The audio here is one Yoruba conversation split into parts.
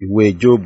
Ìwé Jóòbù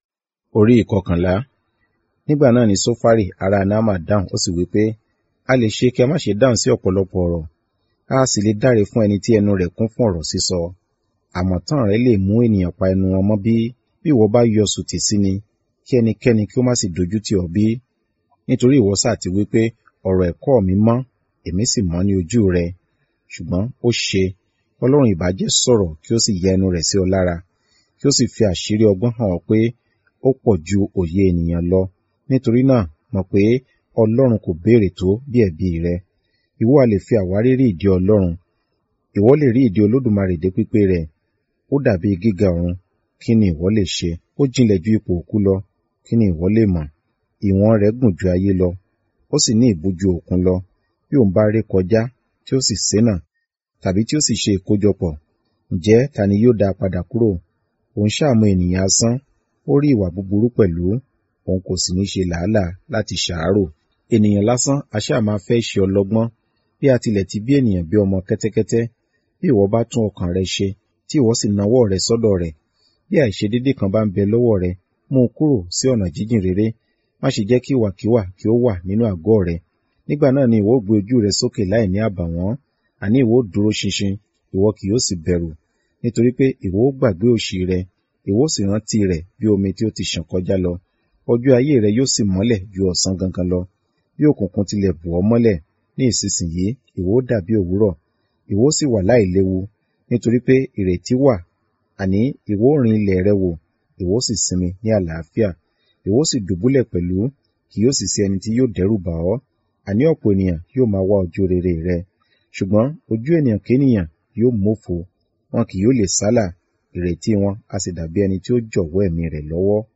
orí ìkọkànlá. Nígbà náà ni Sófárì ará Náàmà dáhùn ó sì wí pé, a lè ṣe kí a má ṣe dáhùn sí ọ̀pọ̀lọpọ̀ ọ̀rọ̀, a sì lè dáre fún ẹni tí ẹnu rẹ̀ kún fún ọ̀rọ̀ sísọ. Àmọ̀tán rẹ lè mú ènìyàn pa ẹnu wọn mọ́ bí? Bí ìwọ bá yọ sùtì sí ni, kí ẹnikẹ́ni kí ó má sì dojú tì ọ́ bí? Nítorí ìwọ sá ti wí pé, ọ̀rọ̀ ẹ̀kọ́ mi mọ́, èmi sì mọ́ ní ojú rẹ. Ṣùgbọ́n ó ṣe, Ọlọ́run ìbá jẹ́ sọ̀rọ̀ kí ó sì ya ẹnu rẹ̀ sí ọ lára, kí ó sì fi àṣírí ọgbọ́n hàn ọ́ pé ó pọ̀ ju òye ènìyàn lọ. Nítorí náà mọ̀ pé Ọlọ́run kò béèrè tó bí ẹ̀bi rẹ. Ìwọ a lè fi àwárí rí ìdí Ọlọ́run. Ìwọ lè rí ìdí Olódùmarè dé pípé rẹ̀. Ó dàbí gíga ọ̀run, kí ni ìwọ lè ṣe? Ó jinlẹ̀ ju ipò òkú lọ, kí ni ìwọ lè mọ̀? Ìwọ̀n rẹ̀ gùn ju ayé lọ, ó sì ní ìbú ju òkun lọ. Bí òun bá ré kọjá, tí ó sì ṣénà, tàbí tí ó sì ṣe ìkójọpọ̀, ǹjẹ́ ta ni yóò dá a padà kúrò? Òun ṣàmú ènìyàn asán, ó rí ìwà búburú pẹ̀lú, òun kò sì ní ṣe làálàá láti ṣàárò. Ènìyàn lásán a ṣáà máa fẹ́ ṣe ọlọ́gbọ́n, bí a tilẹ̀ ti bí ènìyàn bí ọmọ kẹ́tẹ́kẹ́tẹ́. Bí ìwọ bá tún ọkàn rẹ ṣe, tí ìwọ sì nawọ́ rẹ sọ́dọ̀ rẹ̀, bí àìṣedédé kan bá ń bẹ lọ́wọ́ rẹ, mú un kúrò sí ọ̀nà jíjìn réré. Má ṣe jẹ́ kí ìwàkiwà kí ó wà nínú àgọ́ rẹ. Nígbà náà ni ìwọ ó gbé ojú rẹ sókè láì ní àbàwọ́n, àní ìwọ ó dúró ṣinṣin, ìwọ kì yóò sì bẹ̀rù. Nítorí pé ìwọ ó gbàgbé òṣì rẹ, ìwọ ó sì rántí rẹ̀ bí omi tí ó ti ṣàn kọjá lọ. Ọjọ́ ayé rẹ yóò sì mọ́lẹ̀ ju ọ̀sán gangan lọ. Bí òkùnkùn tilẹ̀ bò ọ́ mọ́lẹ̀, ní ìsinsìnyí ìwọ ó dàbí òwúrọ̀, ìwọ ó sì wà láìléwu. Nítorí pé ìrètí wà, àní ìwọ ó rin ilẹ̀ rẹ wò, ìwọ ó sì sinmi ní àlàáfíà. Ìwọ ó sì dùbúlẹ̀ pẹ̀lú, kì yóò sì sí ẹni tí yóò dẹ́rù bà ọ́. Àní ọ̀pọ̀ ènìyàn yóò máa wá ojú rere rẹ. Ṣùgbọ́n ojú ènìyàn kénìyàn yóò mófo, wọn kì yóò lè sálà, ìrètí wọn a sì dàbí ẹni tí ó jọ̀wọ́ ẹ̀mí rẹ̀ lọ́wọ́.